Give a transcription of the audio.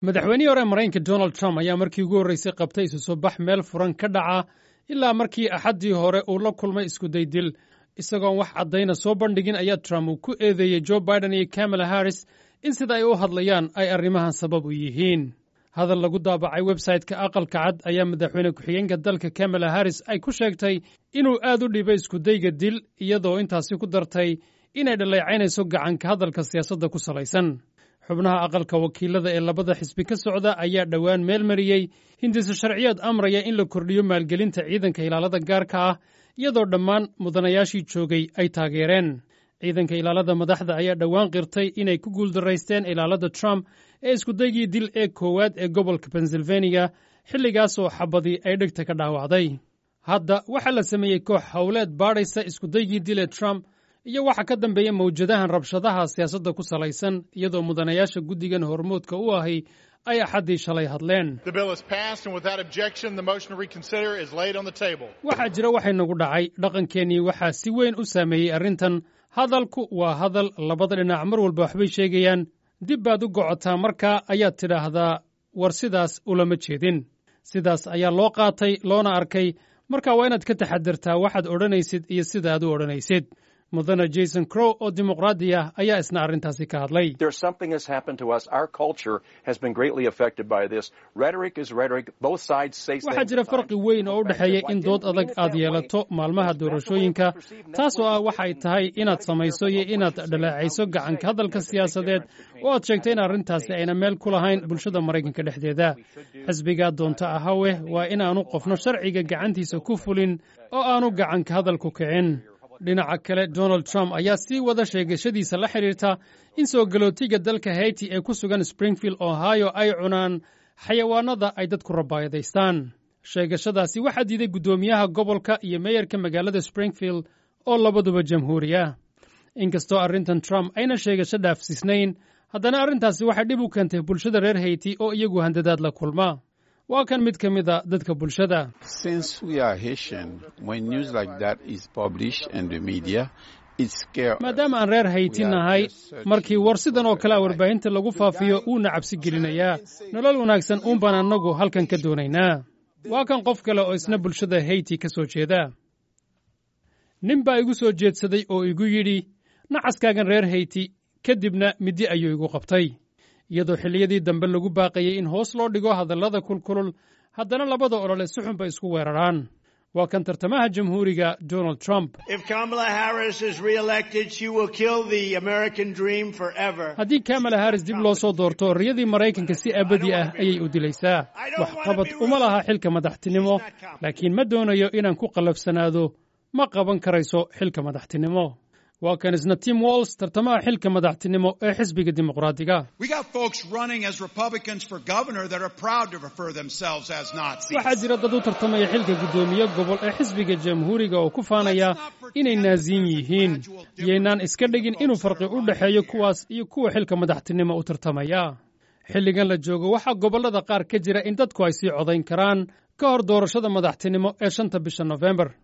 madaxweynihii hore maraykanka donald trump ayaa markii ugu horreysay qabtay isu soo bax meel furan ka dhaca ilaa markii axaddii hore uu la kulmay iskudaydil isagoon wax caddayna soo bandhigin ayaa trump uu ku eedeeyey jo biden iyo kamala harris in sida ay u hadlayaan ay arrimahan sabab u yihiin hadal lagu daabacay websayte-ka aqalka cad ayaa madaxweyne ku-xigeenka dalka kamala harris ay ku sheegtay inuu aad u dhibay iskudayga dil iyadoo intaasi ku dartay inay dhaleecaynayso gacanka hadalka siyaasadda ku salaysan xubnaha aqalka wakiilada ee labada xisbi ka socda ayaa dhowaan meel mariyey hindise sharciyeed amraya in la kordhiyo maalgelinta ciidanka ilaalada gaarka ah iyadoo dhammaan mudanayaashii joogay ay taageereen ciidanka ilaalada madaxda ayaa dhowaan qirtay inay ku guuldaraysteen ilaalada trump ee iskudaygii dil ee koowaad ee gobolka pensilvaniya xilligaasoo xabadii ay dhegta ka dhaawacday hadda waxaa la sameeyey koox howleed baadhaysa iskudaygii dil ee trump iyo waxa ka dambeeya mawjadahan rabshadaha siyaasadda ku salaysan iyadoo mudanayaasha guddigan hormoodka u ahi ay axaddii shalay hadleen waxaa jira waxay nagu dhacay dhaqankeennii waxaa si weyn u saameeyey arrintan hadalku waa hadal labada dhinac mar walba waxbay sheegayaan dib baad u gocotaa markaa ayaad tidhaahdaa war sidaas ulama jeedin sidaas ayaa loo qaatay loona arkay marka waa inaad ka taxadirtaa waxaad odhanaysid iyo sida aad u odhanaysid mudane jason crow oo dimuqraadi ah ayaa isna arrintaasi ka hadlay waxaa jira farqi weyn oo u dhexeeya in dood adag aad yeelato maalmaha doorashooyinka taasoo ah waxay tahay inaad samayso iyo inaad dhaleecayso gacanka hadalka siyaasadeed oo aad sheegto in arrintaasi ayna meel ku lahayn bulshada maraykanka dhexdeeda xisbigaa doonta ahaweh waa inaanu qofno sharciga gacantiisa ku fulin oo aanu gacanka hadalku kicin dhinaca kale donald trump ayaa sii wada sheegashadiisa la xidhiirta in soo galootiga dalka hayti ee ku sugan springfield ohio ay cunaan xayawaanada ay dadku rabaayadaystaan sheegashadaasi waxaa diiday guddoomiyaha gobolka iyo meeyarka magaalada springfield oo labaduba jamhuuri ah inkastoo arrintan trump ayna sheegasho dhaafsiisnayn haddana arrintaasi waxay dhib u keentay bulshada reer hayti oo iyagu handadaad la kulma waa kan mid ka mida dadka bulshada maadaama aan reer hayti nahay markii war sidan oo kale a warbaahinta lagu faafiyo wuuna cabsi gelinayaa nolol wanaagsan uun baan annagu halkan ka doonaynaa waa kan qof kale oo isna bulshada hayti ka soo jeeda nin baa igu soo jeedsaday oo igu yidhi nacaskaagan reer hayti kadibna middi ayuu igu qabtay iyadoo xilliyadii dambe lagu baaqayey in hoos loo dhigo hadallada kulkulul haddana labada olole si xun bay isku weeraraan waa kan tartamaha jamhuuriga donald trump haddii kamala harris dib loo soo doorto riyadii maraykanka si abadi ah ayay u dilaysaa waxqabad uma laha xilka madaxtinimo laakiin ma doonayo inaan ku qallafsanaado ma qaban karayso xilka madaxtinimo waa kan isna tim walls tartamaha xilka madaxtinimo ee xisbiga dimuqraadiga waxaa jira dad u tartamaya xilka guddoomiye gobol ee xisbiga jamhuuriga oo ku faanaya inay naasiyin yihiin yaynaan iska dhigin inuu farqi u dhexeeyo kuwaas iyo kuwa xilka madaxtinimo u tartamaya xilligan la joogo waxaa gobollada qaar ka jira in dadku ay sii codayn karaan ka hor doorashada madaxtinimo ee shanta bisha nofembar